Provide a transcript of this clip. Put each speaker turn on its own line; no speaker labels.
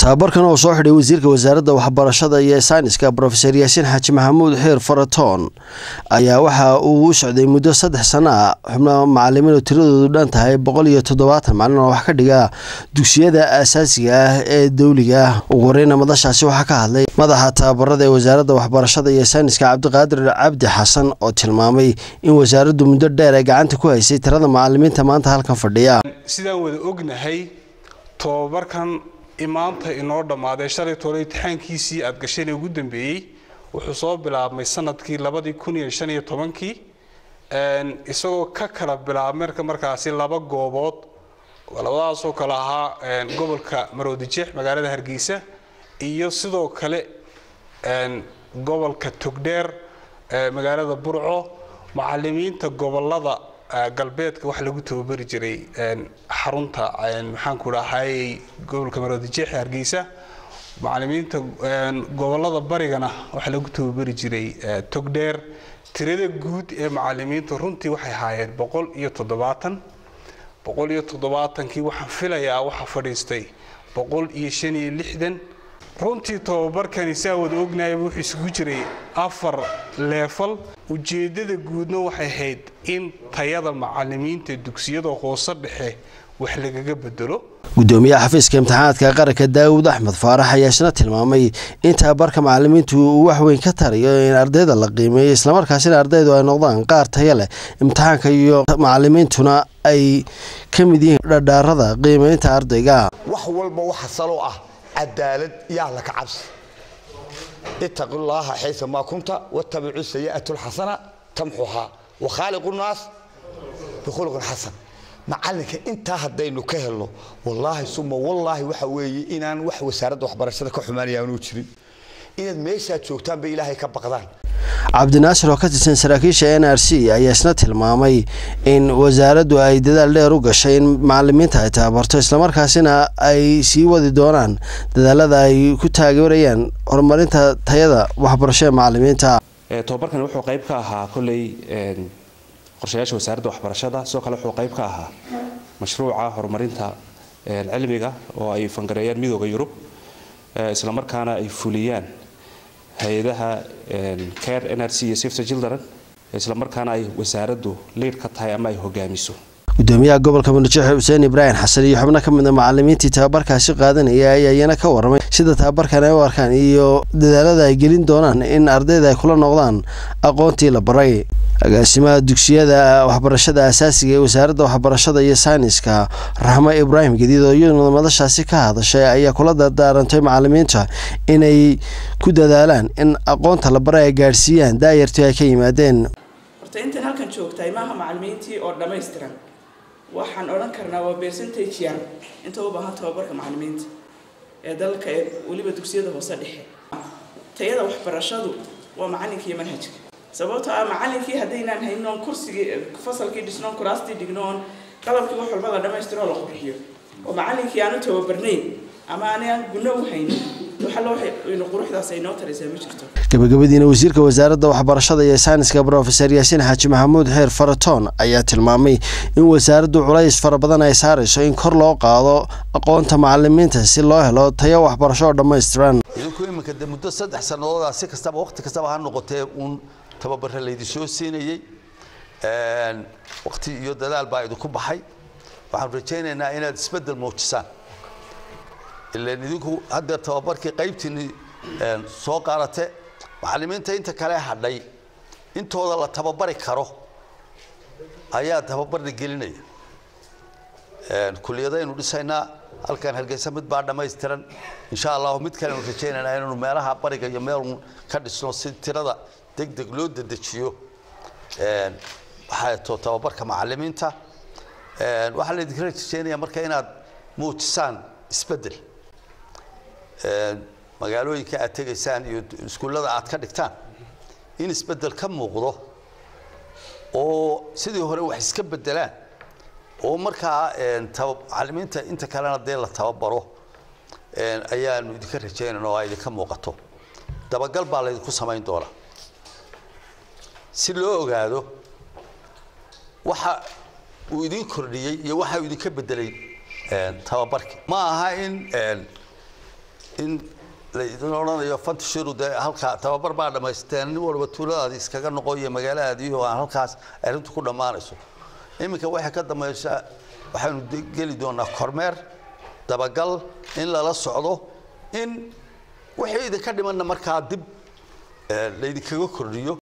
tababarkan oo soo xidhay wasiirka wasaaradda waxbarashada iyo sayniska brofeser yaasiin xaaji maxamuud xiir faratoon ayaa waxa uu u socday muddo saddex sano ah xubno macalimiin oo tiradoodu dhan tahay boqol iyo toddobaatan macalin oo wax ka dhiga dugsiyada aasaasiga ah ee dowliga ah ugu horeyna madashaasi waxaa ka hadlay madaxa tababarada ee wasaaradda waxbarashada iyo sayniska cabdiqaadir cabdi xasan oo tilmaamay in wasaaraddu muddo dheer ay gacanta ku haysay tirada macalimiinta maanta halkan fadhiya
sidaan wada ognahay tobabarkan maanta inoo dhammaaday shalay toole imtixaankiisii aad gasheen ugu dambeeyey wuxuu soo bilaabmay sanadkii labadii kun iyo shan iyo tobankii isagoo ka kala bilaabmay marka markaasi laba goobood labadaasoo kale ahaa gobolka maroodijeex magaalada hargeysa iyo sidoo kale gobolka togdheer magaalada burco macalimiinta gobolada galbeedka waxa lagu tababari jiray xarunta maxaanku dhahay gobolka maroodijeex hargeysa macalimiinta gobolada barigana waxaa lagu tababari jiray togdheer tirada guud ee macalimiinta runtii waxay ahaayeen boqol iyo toddobaatan boqol iyo toddobaatankii waxaan filayaa waxaa fadhiistay boqol iyo shan iyo lixdan runtii tobabarkani saa wada ognayaba wuxuu isugu jiray afar leefal ujeedada guudna waxay ahayd in tayada macalimiinta dugsiyada hoose dhexe wax lagaga bedelo
gudoomiyaha xafiiska imtixaanaadka qaranka daawud axmed faarax ayaa isna tilmaamay in tababarka macalimiintu uu wax weyn ka tarayo in ardayda la qiimeeyo islamarkaasina ardaydu ay noqdaan qaar taya leh imtixaanka iyo macalimiintuna ay ka mid yihiin dhadhaarada qiimeynta ardayga
wax walba waxa salo ah cadaalad iyo alla ka cabsi ittaqi llaaha xaysa maa kunta wattabicu sayi'atu lxasana tamxuhaa wakhaaliqu nnaas bikhuluqin xasan macalinka intaa haddaynu ka helno wallaahi suma wallaahi waxa weeye inaan wax wasaaradda waxbarashada ka xumaanaya aanu jirin inaad meeshaad joogtaanba ilaahay ka baqdaan
cabdinaasir oo ka tirsan saraakiisha n r c ayaa isna tilmaamay in wasaaraddu ay dadaal dheer u gashay in macalimiinta ay tababarto islamarkaasina ay sii wadi doonaan dadaalada ay ku taageerayaan horumarinta tayada waxbarasho ee macalimiinta
tobabarkan wuxuu qayb ka ahaa kolley qorshayaasha wasaaradda waxbarashada sidoo kale wuxuu qayb ka ahaa mashruuca horumarinta cilmiga oo ay fangareeyaan midooda yurub islamarkaana ay fuliyaan hay-adaha care nrc iyo safety children islamarkaana ay wasaaraddu liid ka tahay ama ay hogaamiso
gudoomiyaha gobolka munajeex xuseen ibraahim xasan iyo xubno ka mida macalimiintii tababarkaasi qaadanaya ayaa iyana ka waramay sida tababarkan ay u arkaan iyo dadaalada ay gelin doonaan in ardayda ay kula noqdaan aqoontii la baray agaasimaha dugsiyada waxbarashada asaasiga ee wasaaradda waxbarashada iyo sayniska raxmo ibraahim gadiid oo iyaduna madashaasi ka hadashay ayaa kula dardaarantay macalimiinta inay ku dadaalaan in aqoonta la baray ay gaadhsiiyaan daayartii ay ka yimaadeen
horta intan halkan joogtahay maaha macalimiintii oo dhammaystiran waxaan odhan karnaa waa percentage yar inta u baahan tababarka macalimiinta ee dalka ee weliba dugsiyada hoose dhexe tayada waxbarashadu waa macalinka iyo manhajka sababtoo ah macalinkii haddaynaan haynoon kursigii fasalkii dhisnoon kuraastii dhignoon qalabkii wax walba la dhammaystiro la qurxiyo oo macalinkii aanu tababarnayn ama aanaan gunno u haynin quruxdaas ay noo taraysaa ma jirto
gabagabadiina wasiirka wasaaradda waxbarashada iyo sayniska brofeser yaasiin xaaji maxamuud xeer faratoon ayaa tilmaamay in wasaaraddu culays fara badan ay saarayso in kor loo qaado aqoonta macalimiinta si loo helo tayo waxbarasho oo dhammaystiran
idinku iminka de muddo saddex sanadooda si kastaba waqti kastaba ha noqotee uun tababare laydi soo siinayey waqti iyo dadaal baa idinku baxay waxaan rajaynaynaa inaad isbeddel muujisaan ilan idinku haddeer tababarkii qaybtiinni soo qaadate macalimiinta inta kale hadhay intooda la tababari karo ayaa tababarna gelinaya kuliyadaynu dhisaynaa halkan hargeysa mid baa dhammaystiran insha allahu mid kalenu rajaynaynaa inaynu meelaha bariga iyo meelun ka dhisno si tirada deg deg loo dedejiyo waxaa to tababarka macalimiinta waxaa laydinka rajaynaya marka inaad muujisaan isbeddel magaalooyinka aad tegaysaan iyo iskuullada aad ka dhigtaan in isbeddel ka muuqdo oo sidii hore wax iska beddelaan oo markaa macalimiinta inta kalena dee la tababaro ayaanu idinka rajaynayna oo ay idinka muuqato dabagal baa laydinku samayn doonaa si loo ogaado waxa uu idin kordhiyey iyo waxa uu idinka beddelay tababarkii ma aha in in laydin odhanayo fantashiru dee halkaa tababar baa dhammaysteen nin walba tuuladaadi iskaga noqo iyo magaaladaadii oo aan halkaas arrintu ku dhammaanayso iminka waxay ka dambaysaa waxaanu geli doonaa kormeer dabagal in lala socdo in wixii idinka dhimanna markaa dib laydinkaga kordhiyo